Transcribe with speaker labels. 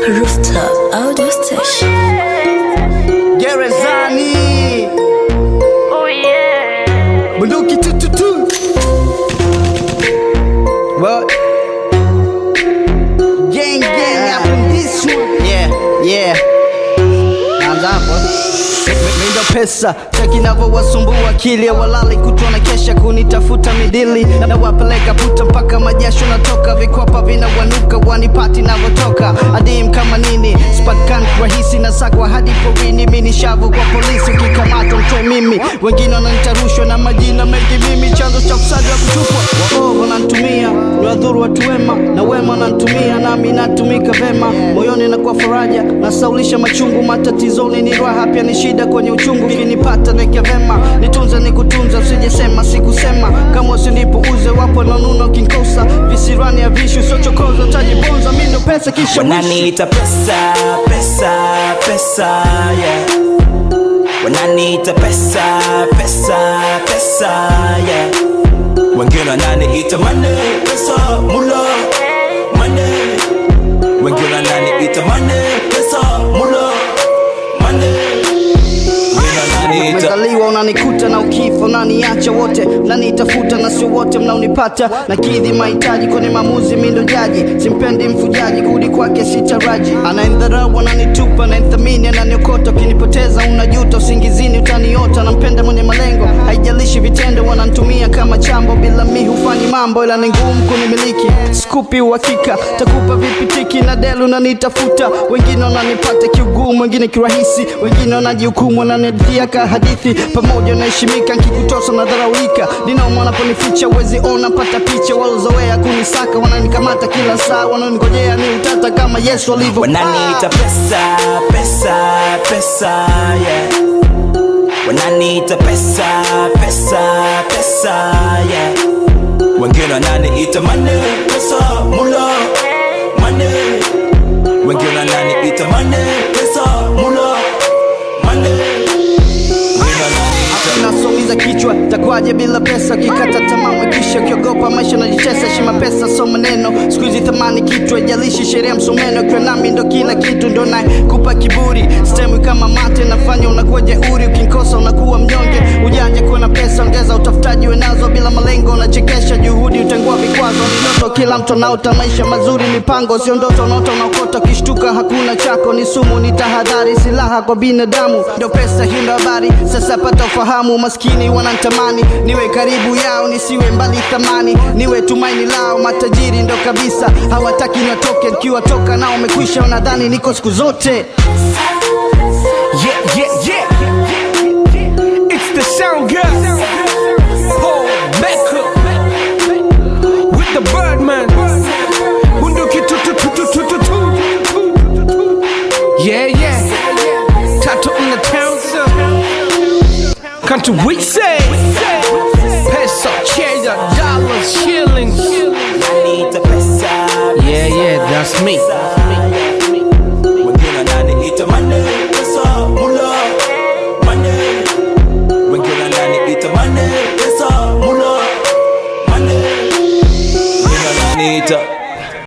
Speaker 1: Rooftop Audio Station.
Speaker 2: Gerezani
Speaker 3: Oh yeah.
Speaker 2: bunduki tututu What? Gang gang up in this one Yeah, yeah Naanza hapo Mindo pesa cheki navyowasumbua akili ya walali kutwa na kesha kunitafuta midili na wapeleka puta mpaka majasho natoka vikwapa vinawanuka wanipati navotoka adim kama nini spatkan rahisi na sakwa hadi porini mini shavu kwa polisi ukikamata mtoe mimi wengine wananitarushwa na majina mengi mimi chanzo cha ufisadi wa kutupwa waovu wanantumia niwadhuru watu wema na wema wanantumia nami natumika vema moyoni nakuwa faraja nasaulisha machungu matatizoni ni raha pia ni shida kwenye uchungu kinipata neke vema nitunze nikutunza usijesema sikusema kama usinipuuze wapo nanuna ukinkosa visirani ya vishu siochokoza tajibonza mindo pesa kisha wishi
Speaker 4: wananiita pesa pesa pesa yeah. wananiita pesa pesa pesa yeah. wengine wananiita mane pesa mula mane wengine wananiita mane pesa mula mane wengine wananiita
Speaker 2: umezaliwa unanikuta na ukifa unaniacha wote mnanitafuta na sio wote mnaonipata na kidhi mahitaji kwenye maamuzi mindo jaji simpendi mfujaji kurudi kwake sitaraji anaendharau ananitupa naenthamini ananiokota ukinipoteza unajuta usingizini utaniota nampenda mwenye malengo haijalishi vitendo wanantumia kama chambo bila mi hufanyi mambo ila ni ngumu kunimiliki skupi uhakika takupa vipitiki na delu unanitafuta wengine wananipata kiugumu wengine kirahisi wengine wanajihukumu wananiadhia ka hadithi pamoja naheshimika nkikutosa na dharaulika ninauma wanaponificha uwezi ona pata picha walozoea kunisaka wananikamata kila saa wananigojea ni utata kama yesu alivyo
Speaker 4: wananiita pesa pesa pesa yeah. wananiita pesa pesa pesa yeah. wengine wananiita mane pesa mula mane wengine wananiita mane pesa mula mane wengine wananiita
Speaker 2: nasoumiza kichwa takwaje bila pesa ukikata tamaa kisha ukiogopa maisha najitesa heshima pesa so maneno siku hizi thamani kichwa ijalishi sheria msomeno ukiwa nami ndo kila kitu ndo naye kupa kiburi stemwi kama mate nafanya unakuwa jeuri ukinkosa unakuwa mnyonge ujanja kuwa na pesa ongeza utafutaji wenazo bila malengo unachekesha juhudi utengua vikwazo ni ndoto kila mtu anaota maisha mazuri mipango sio ndoto unaota unaokota ukishtuka hakuna chako ni sumu ni tahadhari silaha kwa binadamu ndo pesa hii ndo habari sasa pata ufahamu maskini wanantamani niwe karibu yao nisiwe mbali thamani niwe tumaini lao matajiri ndo kabisa hawataki natoke nikiwatoka nao umekwisha wanadhani niko siku zote
Speaker 5: Yeah, yeah, yeah. It's the sound girl. Paul Becker. With the Birdman. Bunduki tu tu tu tu tu tu tu. Yeah, yeah. Tattoo in the town, sir. Country we say. Peso, cheddar, dollars, shillings.
Speaker 4: wananiita pesa
Speaker 5: Yeah, yeah, that's me.